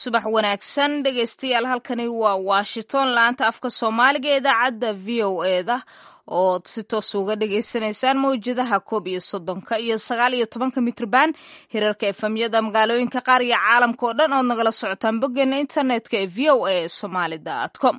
subax wanaagsan dhegaystayaal halkani waa washington laanta afka soomaaliga ee idaacadda v o eda ood si toos uga dhagaysanaysaan mawjadaha koob iyo soddonka iyo sagaal iyo tobanka mitrban hirarka efamyada magaalooyinka qaar iyo caalamka oo dhan ood nagala socotaan boggeena internetka ee v o a somaly com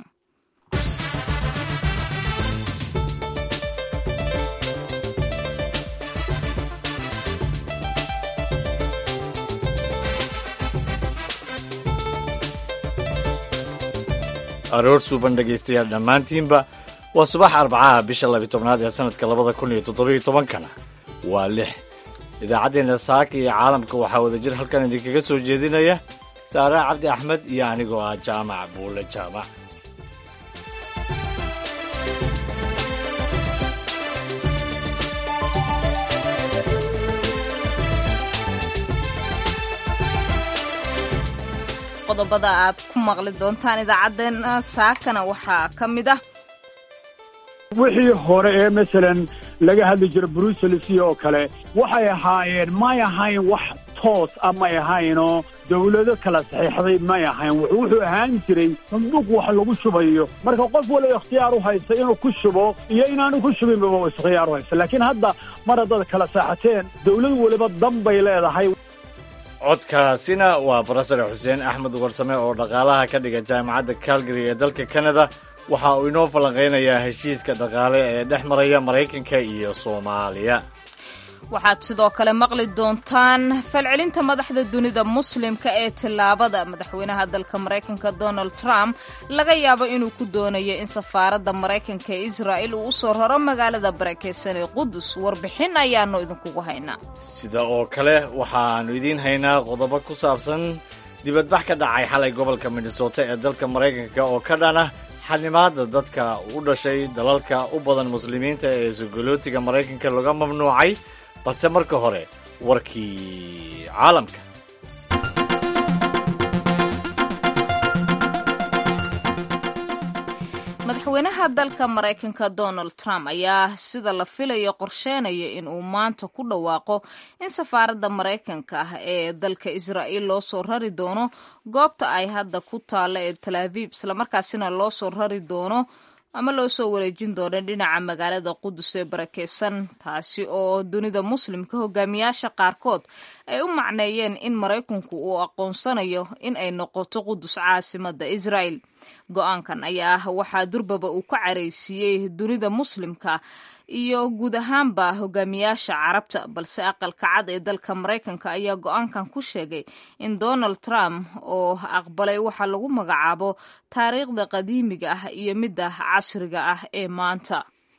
aroor suuban dhegaystayaal dhammaantiinba waa subax arbacaha bisha labi tobnaad ee sanadka labada kun iyo toddobiyo tobankana waa lix idaacaddeenna saaka iyo caalamka waxaa wadajir halkan idinkaga soo jeedinaya saare cabdi axmed iyo anigoo ah jaamac buule jaamac qodobada aad ku maqli doontaan idaacaddeenna saakana waxaa ka mid ah wixii hore ee masalan laga hadli jira bruselsi oo kale waxay ahaayeen may ahayn wax toos a may ahaynoo dawlado kala saxiixday may ahayn wuxuu ahaan jiray sanduuq wax lagu shubayo marka qof waliba ikhtiyaar u haysta inuu ku shubo iyo inaanu ku shubinbaba ikhtiyaar u haysta laakiin hadda mar haddaad kala saaxateen dawlad waliba dan bay leedahay codkaasina waa barasare xuseen axmed warsame oo dhaqaalaha ka dhiga jaamacadda calgary ee dalka canada waxa uu inoo falanqaynayaa heshiiska dhaqaale ee dhex maraya maraykanka iyo soomaaliya waxaad sidoo kale maqli doontaan falcelinta madaxda dunida muslimka ee tillaabada madaxweynaha dalka maraykanka donald trump laga yaabo inuu ku doonayo in safaaradda maraykanka ee israa'il uu u soo raro magaalada barakeysan ee qudus warbixin ayaanu idinkugu haynaa sida oo kale waxaannu idiin haynaa qodobo ku saabsan dibadbax ka dhacay xalay gobolka minnesota ee dalka maraykanka oo ka dhana xanimaada dadka u dhashay dalalka u badan muslimiinta ee sogolootiga maraykanka laga mamnuucay balse marka hore warkii caalamka madaxweynaha dalka maraykanka donald trump ayaa sida la filayo qorsheynaya in uu maanta ku dhawaaqo in safaaradda maraykanka ah ee dalka israa'iil loo soo rari doono goobta ay hadda ku taalla ee tal aviib islamarkaasina loo soo rari doono ama loo soo wareejin doono dhinaca magaalada qudus ee barakeysan taasi oo dunida muslimka hogaamiyaasha qaarkood ay u macneeyeen in maraykanku uu aqoonsanayo in ay noqoto qudus caasimada israa'el go-aankan ayaa ah waxaa durbaba uu ka caraysiiyey dunida muslimka iyo guud ahaanba hogaamiyaasha carabta balse aqalka cad ee dalka maraykanka ayaa go-aankan ku sheegay in donald trump oo aqbalay waxa lagu magacaabo taariikhda qadiimiga ah iyo midda casriga ah ee maanta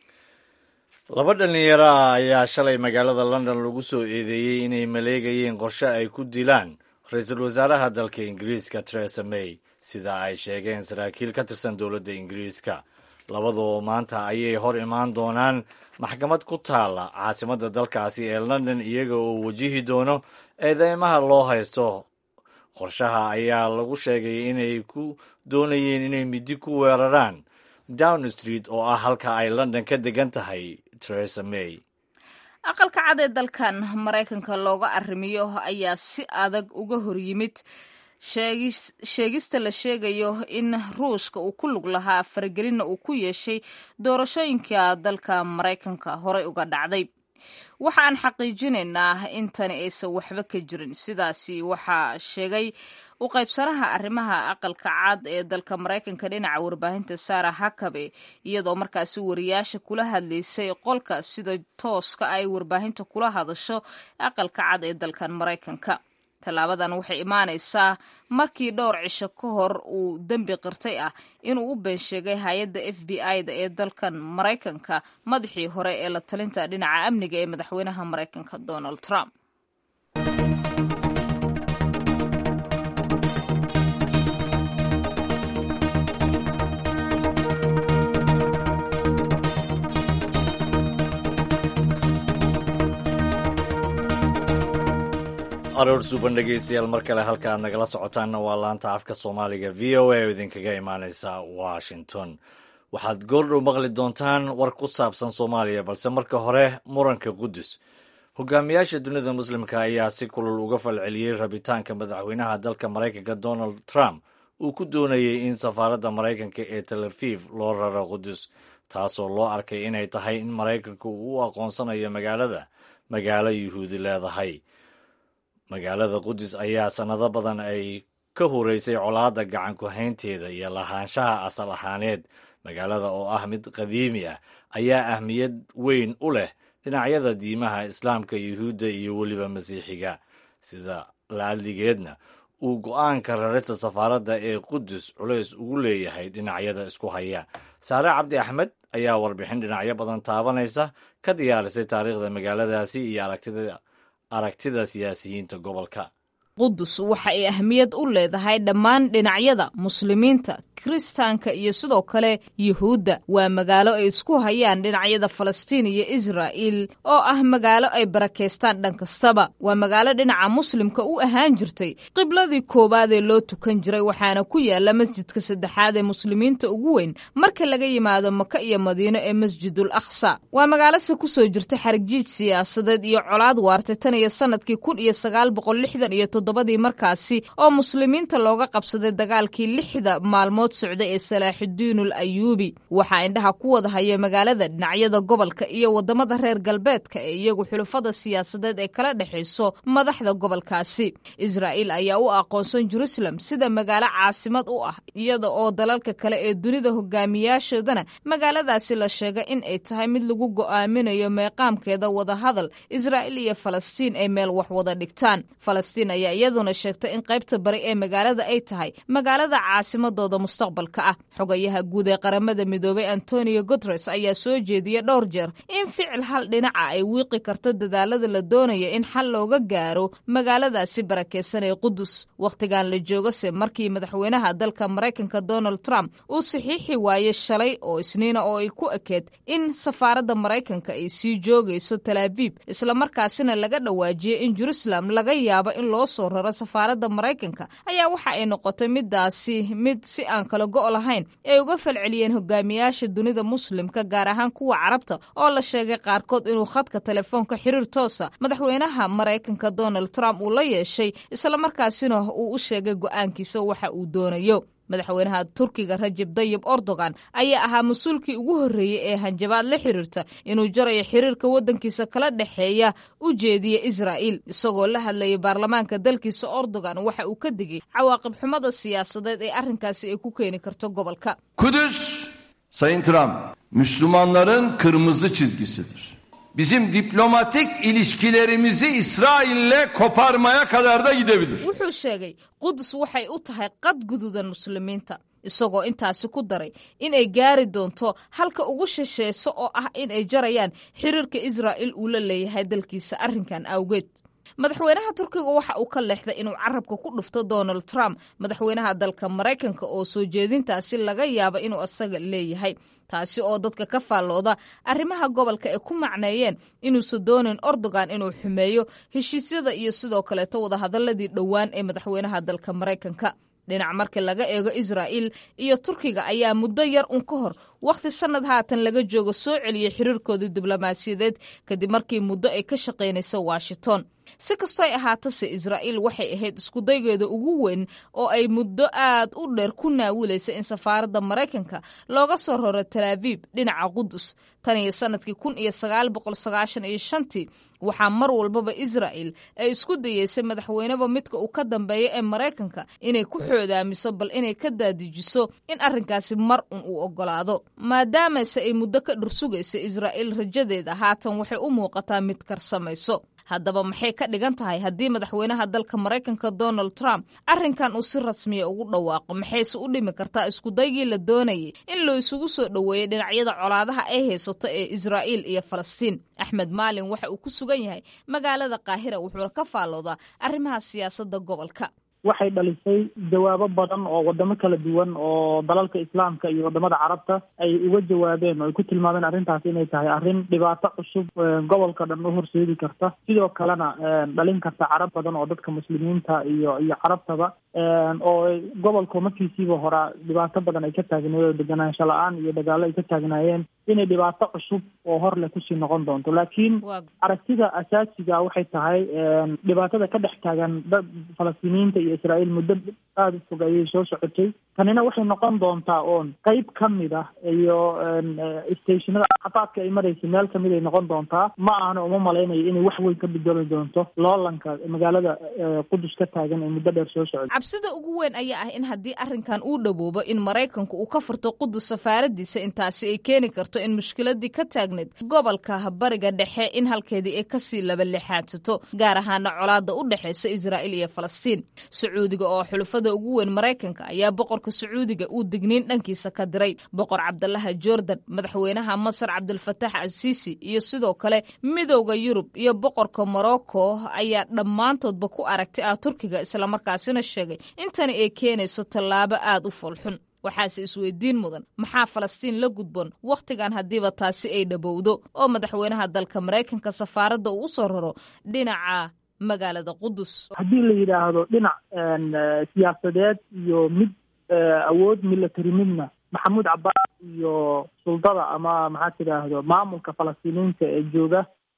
laba dhallinyaro ah ayaa shalay magaalada london lagu soo eedeeyey inay maleegayeen qorshe ay ku dilaan ra-iisul wasaaraha dalka ingiriiska teresa may sida ay sheegeen saraakiil ka tirsan dowladda ingiriiska labadoo maanta ayay hor imaan doonaan maxkamad ku taalla caasimadda dalkaasi ee london iyaga oo wajihi doono eedeymaha loo haysto qorshaha ayaa lagu sheegay inay ku doonayeen inay midi ku weeraraan down street oo ah halka ay london ka degan tahay teresa may aqalka cad ee dalkan maraykanka looga arrimiyo ayaa si adag uga hor yimid sheegista la sheegayo in ruushka uu ku lug lahaa faragelinna uu ku yeeshay doorashooyinka dalka maraykanka horey uga dhacday waxa aan xaqiijinaynaa in tani aysan waxba ka jirin sidaasi waxaa sheegay u qaybsanaha arrimaha aqalka cad ee dalka maraykanka dhinaca warbaahinta sara hakabe iyadoo markaasi wariyaasha kula hadlaysay qolka sida tooska ay warbaahinta kula hadasho aqalka cad ee dalkan maraykanka tallaabadan waxay imaanaysaa markii dhowr cisho ka hor uu dembi qirtay ah inuu u been sheegay hay-adda f b i-da ee dalkan maraykanka madaxii hore ee la talinta dhinaca amniga ee madaxweynaha maraykanka donald trump aroor suuban dhegaystayaal mar kale halka aad nagala socotaanna waa laanta afka soomaaliga v o a oo idinkaga imaaneysa washington waxaad goordhow maqli doontaan war ku saabsan soomaaliya balse marka hore muranka qudus hogaamiyaasha dunida muslimka ayaa si kulul uga falceliyey rabitaanka madaxweynaha dalka maraykanka donald trump uu ku doonayey in safaaradda maraykanka ee tel aviv loo raro qudus taasoo loo arkay inay tahay in maraykanku uu u aqoonsanayo magaalada magaalo yuhuudi leedahay magaalada qudus ayaa sannado badan ay ka horeysay colaadda gacanku haynteeda iyo lahaanshaha asal ahaaneed magaalada oo ah mid qadiimi ah ayaa ahmiyad weyn u leh dhinacyada diimaha islaamka yuhuudda iyo weliba masiixiga sida laaligeedna uu go-aanka rarista safaaradda ee qudus culays ugu leeyahay dhinacyada isku haya saare cabdi axmed ayaa warbixin dhinacyo badan taabanaysa ka diyaarisay taariikhda magaaladaasi iyo aragtida siyaasiyiinta gobolka qudus waxa ay ahmiyad u leedahay dhammaan dhinacyada muslimiinta kiristaanka iyo sidoo kale yuhuudda waa magaalo ay isku hayaan dhinacyada falastiin iyo israa'iil oo ah magaalo ay barakeystaan dhan kastaba waa magaalo dhinaca muslimka u ahaan jirtay qibladii koowaad ee loo tukan jiray waxaana ku yaala masjidka saddexaad ee muslimiinta ugu weyn marka laga yimaado maka iyo madiino ee masjidul aqsa waa magaalose kusoo jirta xarigjiij siyaasadeed iyo colaad waartay tan iyo sanadkii kun iyo sagaal boqol lixdan iyo toddobadii markaasi oo muslimiinta looga qabsaday dagaalkii lixda maalmood socda ee salaaxudiinul ayuubi waxaa indhaha ku wada haya magaalada dhinacyada gobolka iyo wadamada reer galbeedka ee iyagu xulufada siyaasadeed ee kala dhexayso madaxda gobolkaasi israa'iil ayaa u aqoonsan jerusalem sida magaalo caasimad u ah iyada oo dalalka kale ee dunida hogaamiyaashoodana magaaladaasi la sheegay in ay tahay mid lagu go'aaminayo meeqaamkeeda wadahadal israa'iil iyo falastiin ay meel wax wada dhigtaan falastiin ayaa iyaduna sheegtay in qaybta bari ee magaalada ay tahay magaalada caasimadooda mustaqbalka ah xogayaha guud ee qaramada midoobay antonio guteres ayaa soo jeediyey dhowr jeer in ficil hal dhinaca ay wiiqi karto dadaalada la doonaya in xal looga gaaro magaaladaasi barakeysan ee qudus wakhtigan la joogase markii madaxweynaha dalka maraykanka donald trump uu saxiixi waayey shalay oo isniina oo ay ku ekeed in safaaradda maraykanka ay sii joogayso talaabiib islamarkaasina laga dhawaajiyey in jerusalem laga yaabo in loo soo raro safaaradda maraykanka ayaa waxa ay noqotay midaasi mid si aan kala go' lahayn ay uga falceliyeen hogaamiyaasha dunida muslimka gaar ahaan kuwa carabta oo la sheegay qaarkood inuu khadka telefoonka xiriir toosa madaxweynaha maraykanka donald trump uu la yeeshay islamarkaasina uu u sheegay go'aankiisa waxa uu doonayo madaxweynaha turkiga rajeb dayib erdogan ayaa ahaa mas-uulkii ugu horreeyey ee hanjabaad la xiriirta inuu jarayo xiriirka waddankiisa kala dhexeeya u jeediya israa'iil isagoo la hadlayay baarlamaanka dalkiisa erdogan waxa uu ka digay cawaaqib xumada siyaasadeed ee arrinkaasi ay ku keeni karto gobolka Kudüs, Sayın Trump, Müslümanların kırmızı çizgisidir. Bizim diplomatik ilişkilerimizi İsrail'le koparmaya kadar da gidebilir. wuxuu sheegay qudus waxay u tahay qad guduudan muslimiinta isagoo intaasi ku daray in ay gaari doonto halka ugu shisheeso oo ah in ay jarayaan xiriirka israa'iil uu la leeyahay dalkiisa arrinkan awgeed madaxweynaha turkiga waxa uu ka leexday inuu carabka ku dhufto donald trump madaxweynaha dalka maraykanka oo soo jeedintaasi laga yaabo inuu asaga leeyahay taasi oo dadka ka faallooda arrimaha gobolka ay ku macneeyeen inuusan doonin erdogan inuu xumeeyo heshiisyada iyo sidoo kaleeto wadahadaladii dhowaan ee madaxweynaha dalka maraykanka dhinac marka laga eego israa'iil iyo turkiga ayaa muddo yar un ka hor wakhti sannad haatan laga joogo soo celiyey xiriirkoodii diblomaasiyadeed kadib markii muddo ay ka shaqaynaysa washington si kastoo ay ahaatase israa'iil waxay ahayd iskudaygeeda ugu weyn oo ay muddo aad u dheer ku naawilaysa in safaaradda maraykanka looga soo raro talaabiib dhinaca qudus tan iyo sannadkii kun iyo sagaal boqol sagaashan iyo shantii waxaa mar walbaba israa'il ay isku dayeysay madaxweyneba midka uu ka dambeeya ee maraykanka inay ku xoodaamiso bal inay ka daadijiso in arrinkaasi mar un uu oggolaado maadaamase ay muddo ka dhursugaysa israa'iil rajadeeda haatan waxay u muuqataa mid karsamayso haddaba maxay ka dhigan tahay haddii madaxweynaha dalka maraykanka donald trump arrinkan uu si rasmiya ugu dhawaaqo maxayse u dhimi kartaa iskudaygii la doonayay in loo isugu soo dhoweeyey dhinacyada colaadaha ay haysato ee israa'iil iyo falastiin axmed maalin waxa uu ku sugan yahay magaalada qaahira wuxuuna ka faalloodaa arrimaha siyaasadda gobolka waxay dhalisay jawaabo badan oo wadamo kala duwan oo dalalka islaamka iyo wadamada carabta ay uga jawaabeen oo ay ku tilmaameen arrintaas inay tahay arrin dhibaato cusub gobolka dhan u horseedi karta sidoo kalena dhalin karta carab badan oo dadka muslimiinta iyo iyo carabtaba oo gobolka markiisiiba horaa dhibaato badan ay ka taagneed oo deganaansho la-aan iyo dagaalo ay ka taagnaayeen inay dhibaato cusub oo hor leh kusii noqon doonto laakiin aragtida asaasiga waxay tahay dhibaatada ka dhex taagan dad falastiiniyiinta iyo israa'iil muddo aada u fog ayay soo socotay tanina waxay noqon doontaa oon qeyb ka mid ah iyo stationada caqabaadka ay maraysa meel kamid ay noqon doontaa ma ahna uma malaynayo inay wax weyn ka bedeli doonto loolanka magaalada qudus ka taagan ee muddo dheer soo socda cabsida ugu weyn ayaa ah in haddii arrinkan uu dhowoobo in maraykanku uu ka furto qudus safaaradiisa intaasi ay keeni karto in mushkiladii ka taagneyd gobolka bariga dhexe in halkeedii ay kasii labalixaadsato gaar ahaana colaada u dhexeysa israa'iil iyo falastiin sacuudiga oo xulufada ugu weyn maraykanka ayaa boqorka sacuudiga uu digniin dhankiisa ka diray boqor cabdalaha jordan madaxweynaha masar cabdulfatax asiisi iyo sidoo kale midowda yurub iyo boqorka morocco ayaa dhammaantoodba ku aragtay ah turkiga islamarkaasina sheegay intani ay keenayso tallaabo aada u foolxun waxaase isweydiin mudan maxaa falastiin la gudboon wakhtigan haddiiba taasi ay dhabowdo oo madaxweynaha dalka maraykanka safaaradda uu usoo raro dhinaca magaalada qudus haddii la yidhaahdo dhinac siyaasadeed iyo mid awood military midna maxamuud cabaas iyo suldada ama maxaa tidhaahdo maamulka falastiiniyiinta ee jooga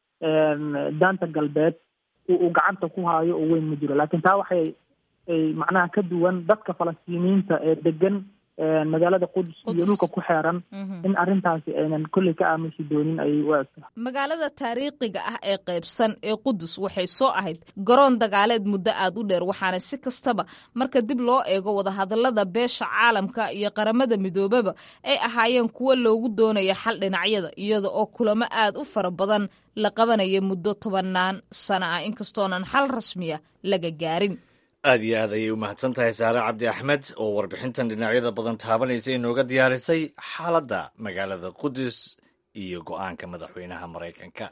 daanta galbeed uu gacanta ku haayo oo weyn ma jiro laakiin taa waxay ay macnaha ka duwan dadka falastiiniyiinta ee degan magaalada qudus iyo dhulka ku xeeran in arrintaasi aynan kolley ka aamusi doonin ayay u egtahay magaalada taariikhiga ah ee qaybsan ee qudus waxay soo ahayd garoon dagaaleed muddo aada u dheer waxaana si kastaba marka dib loo eego wadahadallada beesha caalamka iyo qaramada midoobaba ay ahaayeen kuwo loogu doonaya xal dhinacyada iyada oo kulamo aada u fara badan la qabanaya muddo tobannaan sano ah inkastoonan xal rasmiya laga gaarin aad iyo aad ayay u mahadsan tahay saare cabdi axmed oo warbixintan dhinacyada badan taabanaysa inooga diyaarisay xaaladda magaalada qudus iyo go-aanka madaxweynaha maraykanka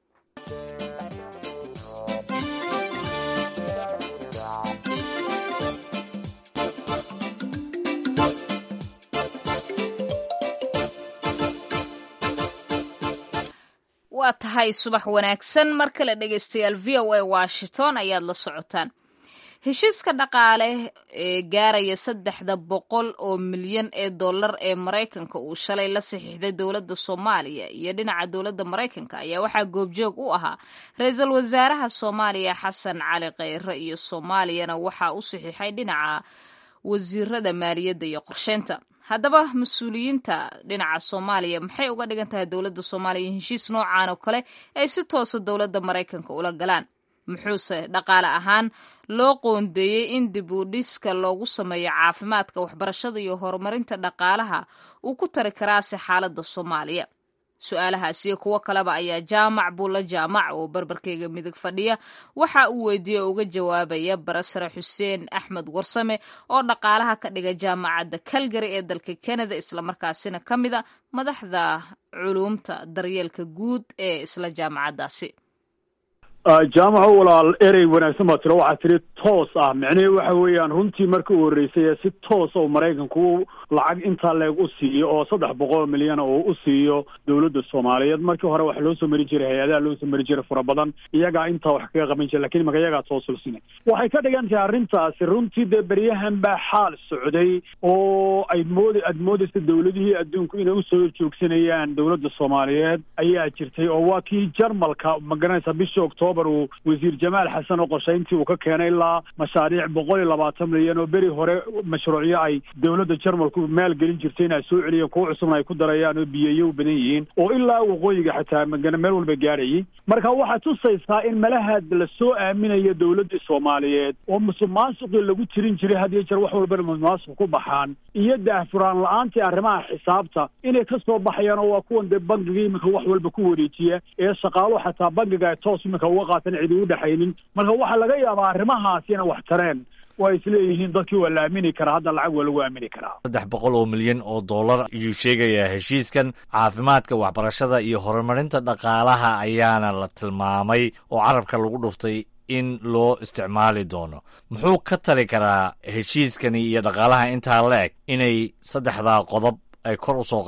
waa tahay subax wanaagsan mar kale dhegeystayaal v o a washington ayaad la socotaan heshiiska dhaqaale ee gaaraya saddexda boqol oo milyan ee dollar ee maraykanka uu shalay la saxiixday dowladda soomaaliya iyo dhinaca dowladda maraykanka ayaa waxaa goobjoog u ahaa ra-iisul wasaaraha soomaaliya xasan cali kheyre iyo soomaaliyana waxaa u saxiixay dhinaca wasiirada maaliyadda iyo qorsheynta haddaba mas-uuliyiinta dhinaca soomaaliya maxay uga dhigan tahay dowladda soomaaliya in heshiis noocan oo kale ay si toosa dowladda maraykanka ula galaan muxuuse dhaqaale ahaan loo qoondeeyey in dib u dhiska loogu sameeyo caafimaadka waxbarashada iyo horumarinta dhaqaalaha uu ku tari karaase xaaladda soomaaliya su-aalahaas iyo kuwo kaleba ayaa jaamac buulla jaamac oo barbarkeyga midig fadhiya waxa uu weydiiyey oo uga jawaabaya barasare xuseen axmed warsame oo dhaqaalaha ka dhiga jaamacadda calgary ee dalka canada islamarkaasina ka mid a madaxda culuumta daryeelka guud ee isla jaamacaddaasi jaamaco walaal erey wanaagsan baa tiro waxaa tiri toos ah micnihii waxa weeyaan runtii marka u horreysay ee si toos oo maraykanku lacag intaa leeg u siiyo oo saddex boqol milyan oo u siiyo dowladda soomaaliyeed markii hore waxa loo soo mari jiray hay-adaha loo soo mari jiray fara badan iyagaa intaa wax kaga qaban jira lakin imaka iyagaa toosulsinay waxay ka dhigan tahay arrintaasi runtii dee beryahan baa xaal socday oo ay mood aad moodaysa dowladihii adduunku inay usoo joogsanayaan dowladda soomaaliyeed ayaa jirtay oo waa kii jarmalka magaranaysa bishii octoobar uu wasiir jamaal xasan oo qorshayntii uu ka keenay ilaa mashaariic boqol iyo labaatan milyan oo beri hore mashruucyo ay dowladda jarmalku maalgelin jirtay in ay soo celiyeen kuwo cusubna ay ku darayaan oo biyeeyo u badan yihiin oo ilaa waqooyiga xataa magana meel walba gaadhayay marka waxaad tusaysaa in malahaad la soo aaminayo dowladdii soomaaliyeed oo musuq maasuqii lagu tirin jiray had iyo jeer wax walbana musuq maasuq ku baxaan iyo daahfuraan la-aantii arrimaha xisaabta inay ka soo baxayaan oo waa kuwan dee bangiga iminka wax walba ku wareejiya ee shaqaaluhu xataa bangiga ay toos iminka uga qaatan cidi u dhexaynin marka waxaa laga yaabaa arrimahaasi inay wax tareen waa isleeyihiin dadkii waa la aamini karaa hadda lacag waa lagu aamini karaa saddex boqol oo milyan oo dollar ayuu sheegayaa heshiiskan caafimaadka waxbarashada iyo horumarinta dhaqaalaha ayaana la tilmaamay oo carabka lagu dhuftay in loo isticmaali doono muxuu ka tali karaa heshiiskani iyo dhaqaalaha intaa la eg inay saddexdaa qodob ay kor u soo qaadaan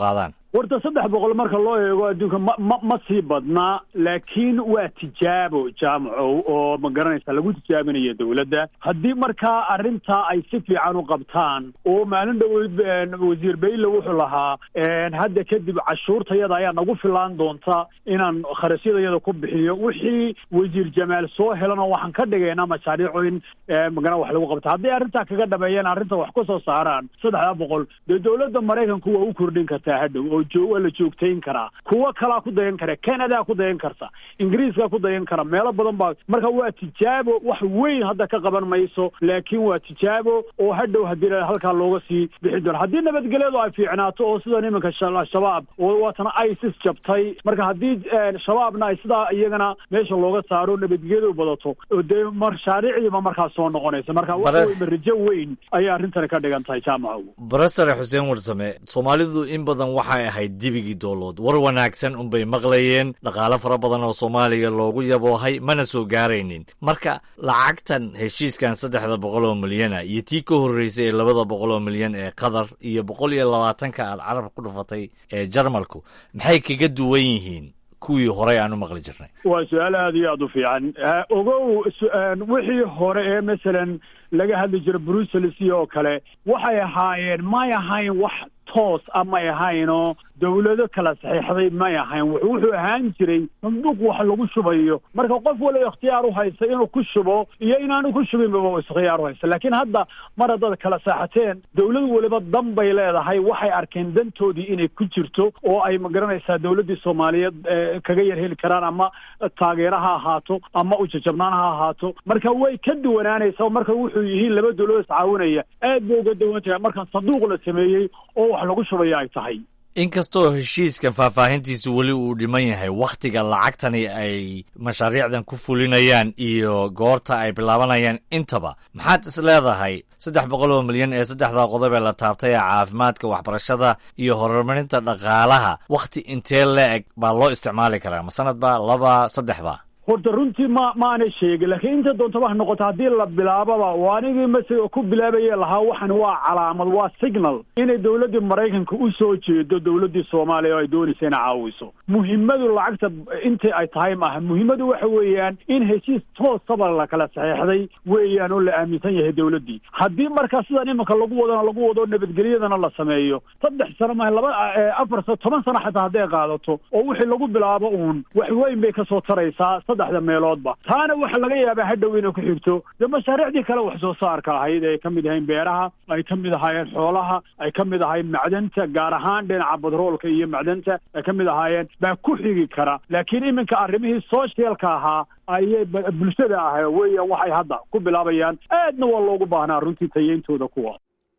warta saddex boqol marka loo eego adduunka ma ma ma sii badnaa laakiin waa tijaabo jaamacow oo ma garanaysa lagu tijaabinayo dowladda haddii markaa arrintaa ay si fiican u qabtaan oo maalin dhoweyd wasiir bayle wuxuu lahaa hadda kadib cashuurtayada ayaa nagu filaan doonta inaan kharashyadayada ku bixiyo wixii wasiir jamaal soo helana waxaan ka dhigaynaa mashaariicu in magana wax lagu qabta hadday arrintaa kaga dhameeyaan arrinta wax ku soo saaraan saddexda boqol dee dowladda maraykanku waa u kordhin kartaa hadhow oo joo waa la joogtayn karaa kuwo kalaa ku dayan kara canada ku dayan karta ingiriiska ku dayan kara meelo badan baa marka waa tijaabo wax weyn hadda ka qaban mayso laakiin waa tijaabo oo hadhow haddii halkaa looga sii bixi doono haddii nabadgelyadu ay fiicnaato oo sidan iminka shabaab oo waatana isis jabtay marka haddii shabaabna ay sidaa iyagana meesha looga saaro nabadgelyadu badato oo dee mashaariicdiiba markaa soo noqonaysa marka waxaweyma rajo weyn ayay arrintani ka dhigan tahay jaamacow barasare xuseen warsame soomaalidu in badan waxay ahayd dibigii doolood war wanaagsan unbay maqlayeen dhaqaale fara badan oo soomaaliya loogu yaboohay mana soo gaaraynin marka lacagtan heshiiskan saddexda boqol oo milyana iyo tii ka horreysay ee labada boqol oo milyan ee qatar iyo boqol iyo labaatanka aad carab ku dhufatay ee jarmalku maxay kaga duwan yihiin kuwii horey aan u maqli jirnay waa su-aal aada iyo aada u fiican ogow wixii hore ee masalan laga hadli jira brussels iyo oo kale waxay ahaayeen may ahayn wax toos a may ahaynoo dowlado kala saxiixday may ahayn wuxuu ahaan jiray sanduuq wax lagu shubayo marka qof waliba ikhtiyaar u haysta inuu ku shubo iyo inaanu ku shubinbaba ikhtiyaar u haysta laakiin hadda mar haddaad kala saaxateen dowlad waliba dan bay leedahay waxay arkeen dantoodii inay ku jirto oo ay magaranaysaa dowladdii soomaaliyeed kaga yar heli karaan ama taageero ha ahaato ama ujajabnaan ha ahaato marka way ka duwanaanaysaa marka wuxuu yihiin laba dowladood iscaawinaya aad bay uga duwan tahay marka sanduuq la sameeyey oo wax lagu shubaya ay tahay inkastoo heshiiskan faahfaahintiisu weli uu dhiman yahay wakhtiga lacagtani ay mashaariicdan ku fulinayaan iyo goorta ay bilaabanayaan intaba maxaad is leedahay saddex boqol oo milyan ee saddexda qodob ee la taabtay ee caafimaadka waxbarashada iyo horumarinta dhaqaalaha wakhti intee la-eg baa loo isticmaali karaa ma sanad ba laba saddex ba horta runtii ma maanay sheegin laakiin inta doontaba ha noqoto haddii la bilaababa waa anigii mase ku bilaabaye lahaa waxan waa calaamad waa signal inay dowladdii maraykanka u soo jeedo dowladdii soomaaliya oo ay doonaysa inay caawiso muhimmadu lacagta intii ay tahay maaha muhimmadu waxa weeyaan in heshiis toosaba la kala saxeexday weeyaan oo la aaminsan yahay dowladdii haddii markaa sidan iminka lagu wadona lagu wado nabadgelyadana la sameeyo saddex sano maaha laba afar sano toban sano xataa hadday qaadato oo wixii lagu bilaabo uun wax weyn bay kasoo taraysaa saddexda meeloodba taana waxaa laga yaabaa hadhow inay ku xigto dee mashaariicdii kale wax soo saarka ahayd ay ka mid ahayn beeraha ay ka mid ahaayeen xoolaha ay ka mid ahayn macdanta gaar ahaan dhinaca badroolka iyo macdanta ay ka mid ahaayeen baa ku xigi kara laakiin iminka arrimihii socialka ahaa ayay bulshada ah weeyaan waxay hadda ku bilaabayaan aadna waa loogu baahnaa runtii tayeyntooda kuwa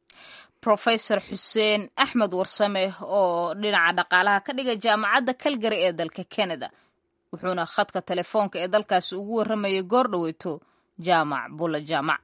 rofesor xuseen axmed warsame oo dhinaca dhaqaalaha ka dhiga jaamacadda calgary ee dalka canada wuxuuna khadka telefoonka ee dalkaasi ugu warramayay goor dhoweyto jaamac bula jaamac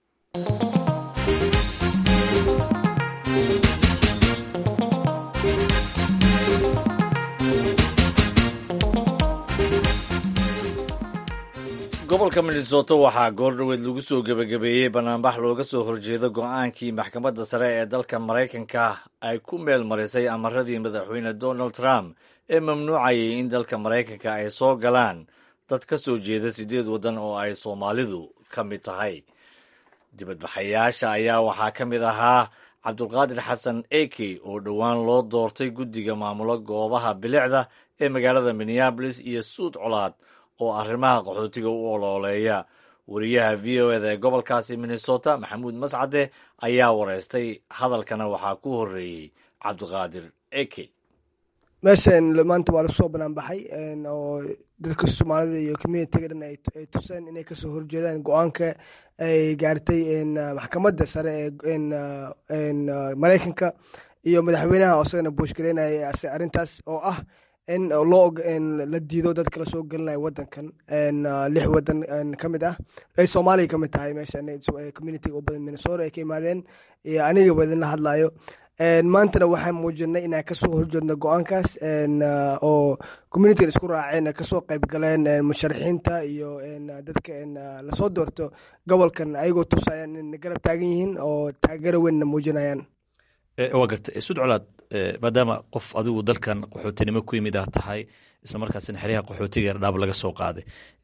gobolka minnesota waxaa goordhoweed lagu soo gebagabeeyey banaanbax looga soo horjeedo go-aankii maxkamadda sare ee dalka maraykanka ay ku meel marisay amaradii madaxweyne donald trump ee mamnuucayay in dalka maraykanka ay soo galaan dad ka soo jeeda siddeed waddan oo ay soomaalidu ka mid tahay dibadbaxayaasha ayaa waxaa ka mid ahaa cabdulqaadir xasan eke oo dhowaan loo doortay guddiga maamulo goobaha bilicda ee magaalada minneabolis iyo suud colaad oo arrimaha qaxootiga u olooleeya wariyaha v o eda ee gobolkaasi minnesota maxamuud mascade ayaa wareystay hadalkana waxaa ku horreeyey cabdiqaadir eke meeshan maanta waa lagu soo banaan baxay oo dadka soomaalida iyo communitiga dhan ay tuseen inay kasoo horjeedaan go-aanka ay gaartay maxkamadda sare ee maraykanka iyo madaxweynaha oo isagana buushgaraynaya arrintaas oo ah in loo la diido dadka lasoo gelinaya wadankan lix wadan ka mid ah ay soomaaliya ka mid tahay meeshan communitiga u badan minnesota ay ka imaadeen iyo aniga wadin la hadlayo maantana waxaan muujinay inaan kasoo horjeedno go-aankaas oo communitiga isku raaceen kasoo qayb galeen musharaxiinta iyo dadka lasoo doorto gobolkan ayagoo tusayaan in garab taagan yihiin oo taageero weynna muujinayaan waa garta sud colaad maadaama qof adigu dalkan qaxootinimo ku yimid aad tahay isla markaasina xeryaha qaxootiga dhaab laga soo qaaday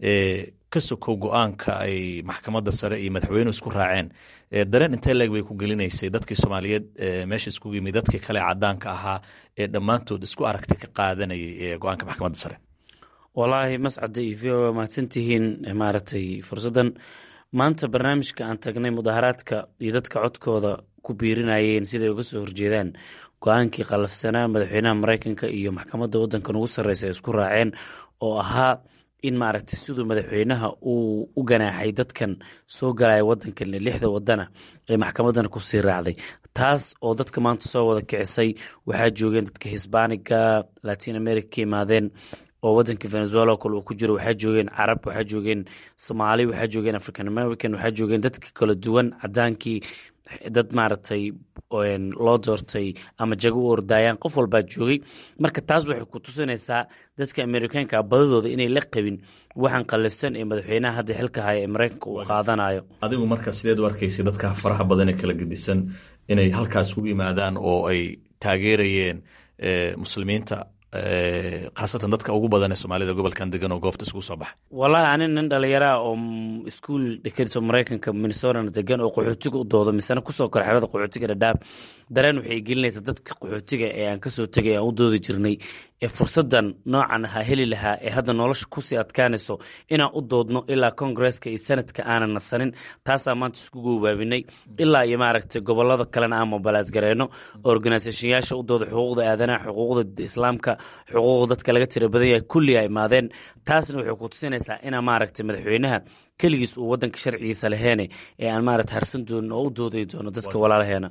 ka sokow go-aanka ay maxkamadda sare iyo madaxweynuhu isku raaceen dareen intee leeg bay ku gelinaysay dadkii soomaaliyeed meesha iskugu yimid dadkii kale cadaanka ahaa ee dhammaantood isku aragti ka qaadanayay go-aanka maxkamadda sare walaahi mascade iyo v o a mahadsantihiin maaragtay fursaddan maanta barnaamijka aan tagnay mudaharaadka iyo dadka codkooda ku biirinayeen siday uga soo horjeedaan go-aankii qalafsanaa madaxweynaha mareykanka iyo maxkamadda wadankan ugu sarreysa ay isku raaceen oo ahaa in maaragtay siduu madaxweynaha uu u ganaaxay dadkan soo galaya wadankan lixda wadana ee maxkamadan kusii raacday taas oo dadka maanta soo wada kicisay waxaa joogeen dadka hisbaaniga latin america ka imaadeen oo wadanka venezuela oo kale uu ku jiro waxaa joogeen carab waxaa joogeen soomaali waxaa joogeen african american waxaa joogeen dadka kala duwan cadaankii dad maaragtay loo doortay ama jago u ordaayaan qof walbaa joogay marka taas waxay ku tusinaysaa dadka amerikaanka badadooda inay la qabin waxaan qalifsan ee madaxweynaha hadda xilka haya ee mareykanka uu qaadanayo adigu marka sideed u arkaysay dadka faraha badan ee kala gedisan inay halkaas ugu yimaadaan oo ay taageerayeen muslimiinta khaasatan dadka ugu badan ee soomaalida gobolkan degan oo goobta isugu soo baxay wallaahi ani nin dhalinyaraa oo iskuol dhekariso mareykanka minnesotana degan oo qaxootiga u doodo misena kusoo kora xerada qaxootiga dhadhaab dareen waxay gelinaysaa dadka qaxootiga ee aan kasoo tegay aan u doodi jirnay ee fursadan noocan ahaa heli lahaa ee hadda nolosha kusii adkaanayso inaan u doodno ilaa kongresska iyo senadka aanan nasanin taasaa maanta isku goobaabinay ilaa iyo maaragtay gobolada kalena aan mobilaas gareyno organisationyaasha u dooda xuquuqda aadanaha xuquuqda islaamka xuquuqda dadka laga tira badan yahay kulli a imaadeen taasna waxay ku tusinaysaa inaa maaragtay madaxweynaha keligiis uu wadanka sharcigiisa laheene ee aan maaragta harsan doonin oo u dooday doono dadka walaalaheena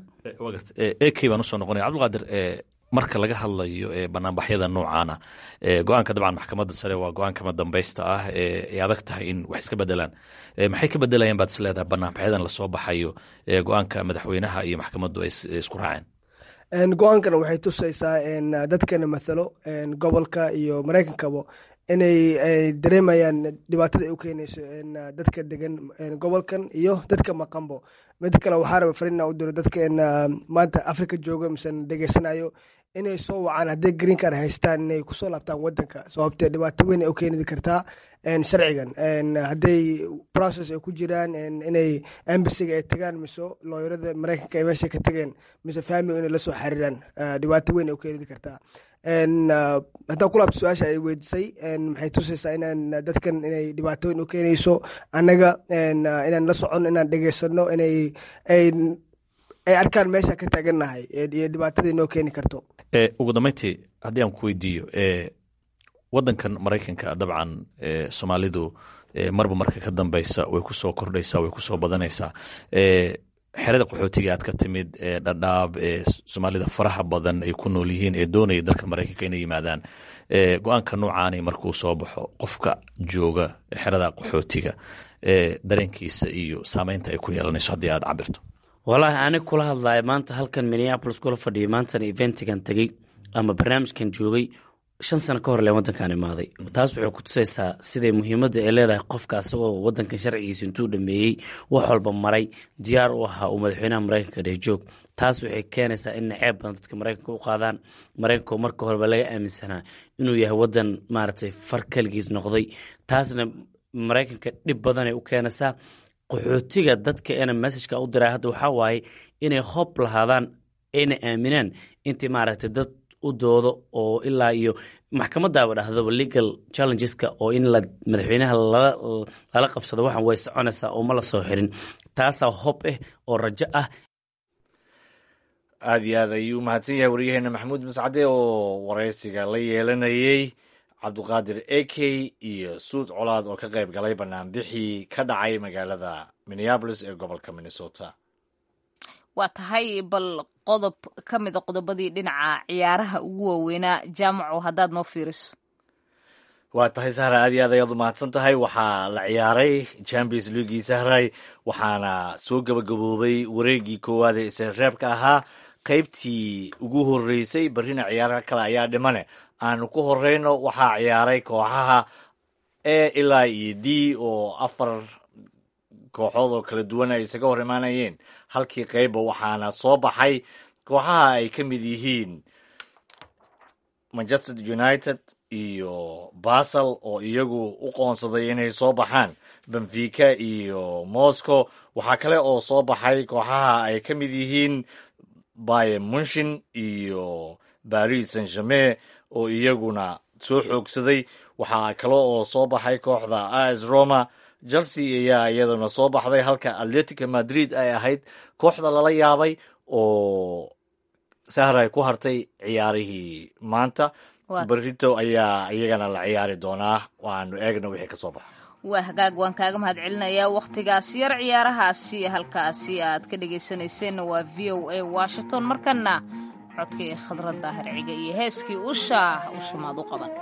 ek baan usoo noqonaya cabdulqaadir marka laga hadlayo banaanbaxyada noocaana go-aanka dabcan maxkamadda sare waa go-aankama dambaysta ah ay adag tahay in wax iska bedelaan maxay ka bedelayaan baad is leedahay banaanbaxyadan lasoo baxayo go-aanka madaxweynaha iyo maxkamaddu ay isku raaceen go-aankana waxay tusaysaa dadkana mathalo gobolka iyo mareykankaba inay dareemayaan dhibaatada ay u keenayso dadka degan gobolkan iyo dadka maqanbo mid kale waxaa raba farina u diro dadka maanta africa jooga mise degeysanayo inay soo wacaan hadday green car haystaan inay kusoo laabtaan wadanka sababtee dhibaato weyn ay u keeni kartaa sharcigan hadday process ay ku jiraan inay embasiga ay tagaan mise looyarada mareykanka ay meesha ka tageen mise family inay lasoo xariiraan dhibaato weyn ay u keeni kartaa haddaan ku laabto su-aasha ay weydisay maxay tusaysaa inaan dadkan inay dhibaatooyin u keenayso annaga inaan la socono inaan dhegeysano inay ay arkaan meesha ka taagannahay iyo dhibaatada inoo keeni karto ugu dambeyntii haddii aan ku weydiiyo wadankan maraykanka dabcan soomaalidu marba marka ka dambeysa way kusoo kordhaysaa way kusoo badanaysaa xerada qaxootiga aad ka timid ee dhadhaab ee soomaalida faraha badan ay ku nool yihiin ee doonaya dalka maraykanka inay yimaadaan go-aanka noocaani markuu soo baxo qofka jooga xerada qaxootiga dareenkiisa iyo saameynta ay ku yeelanayso haddii aad cabirto walaahi anig kula hadlaya maanta halkan minneapolis kula fadhiya maantana eventigan tegey ama barnaamijkan joogay shan sano ka hor leen wadankan imaaday taas waxay ku tusaysaa siday muhiimadda ay leedahay qofka asagoo wadankan sharcigiisa intuu dhameeyey wax walba maray diyaar u ahaa uu madaxweynaha mareykanka dhehjoog taas waxay keenaysaa in naceeb badan dadka mareykanka u qaadaan mareykanko marka horeba laga aaminsanaa inuu yahay wadan maaragtay far keligiis noqday taasna mareykanka dhib badanay u keenaysaa qaxootiga dadka ena messajka u diray hadda waxaa waaye inay hob lahaadaan ayna aaminaan intii maaragtay dad u doodo oo ilaa iyo maxkamadaaba dhahdaba legal challengeska oo in la madaxweynaha lala qabsado waxan way soconaysaa oo ma la soo xirin taasaa hob ah oo rajo ah aada iyo aad ayuu mahadsan yahay waryaheena maxamuud mascade oo waraysiga la yeelanayey cabduqaadir eke iyo suud colaad oo ka qayb galay banaanbixii ka dhacay magaalada minneabolis ee gobolka minnesota waa tahay bal qodob ka mida qodobadii dhinaca ciyaaraha ugu waaweynaa jaamaco haddaad noo fiiriso waa tahay sahra aad iyo aad ayaad u mahadsan tahay waxaa la ciyaaray champions leaguii sahray waxaana soo gabagaboobay wareegii koowaad ee isreebka ahaa qaybtii ugu horeysay barrina ciyaaraha kale ayaa dhimane aanu ku horeyno waxaa ciyaaray kooxaha e ilaa iyo d oo afar kooxood oo kala duwan ay isaga hor imaanayeen halkii qeybba waxaana soo baxay kooxaha ay ka mid yihiin manchester united iyo basel oo iyagu u qoonsaday inay soo baxaan benfica iyo moscow waxaa kale oo soo baxay kooxaha ay ka mid yihiin bayer munshin iyo paris saint germain oo iyaguna soo xoogsaday waxaa kale oo soo baxay kooxda as roma chelsea ayaa iyaduna soo baxday halka atletico madrid ay ahayd kooxda lala yaabay oo sahray ku hartay ciyaarihii maanta berito ayaa iyagana la ciyaari doonaa waanu eegna wixii ka soo baxa waa hagaag waan kaaga mahad celinayaa wakhtigaas yar ciyaarahaasi halkaasi aad ka dhegaysanayseena waa v o a washington markana codkii khadrad daahir ciga iyo heeskii usha ushamaad u qaban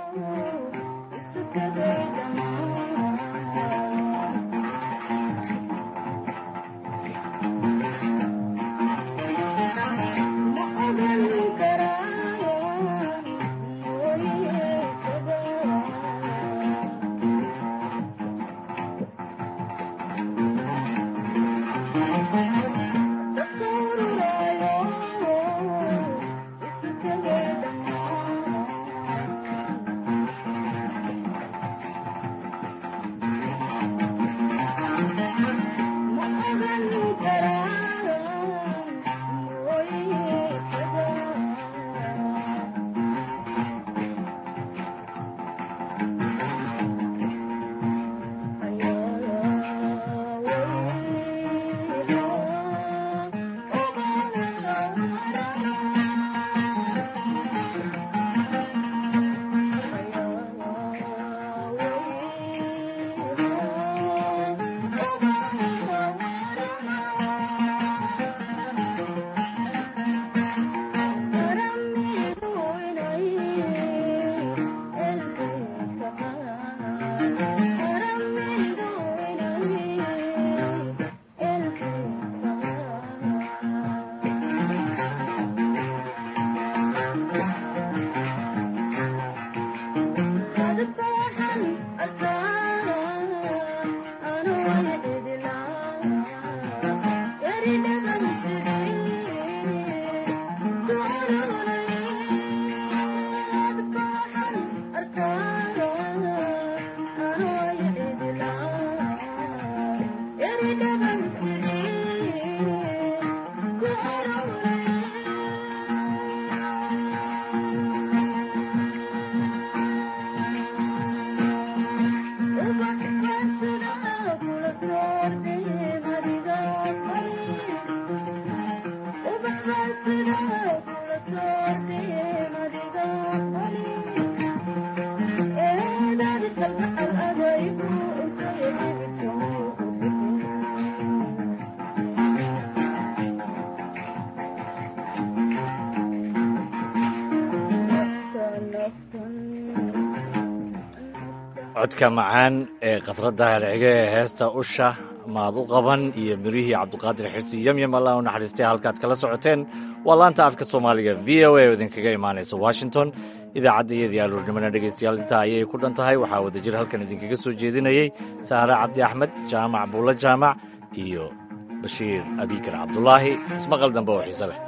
codka macaan ee khadradda hercige ee heesta usha maad u qaban iyo mirihii cabduqaadir xirsi yemyem allah u naxariistay halkaad kala socoteen waa laanta afka soomaaliga v o a oo idinkaga imaanaysa washington idaacadda iyadii aluurnimona dhegaystayaal intaa ayay ku dhan tahay waxaa wadajir halkan idinkaga soo jeedinayey sahre cabdi axmed jaamac buulla jaamac iyo bashiir abikar cabdulaahi ismaqal dambe oo xiise leh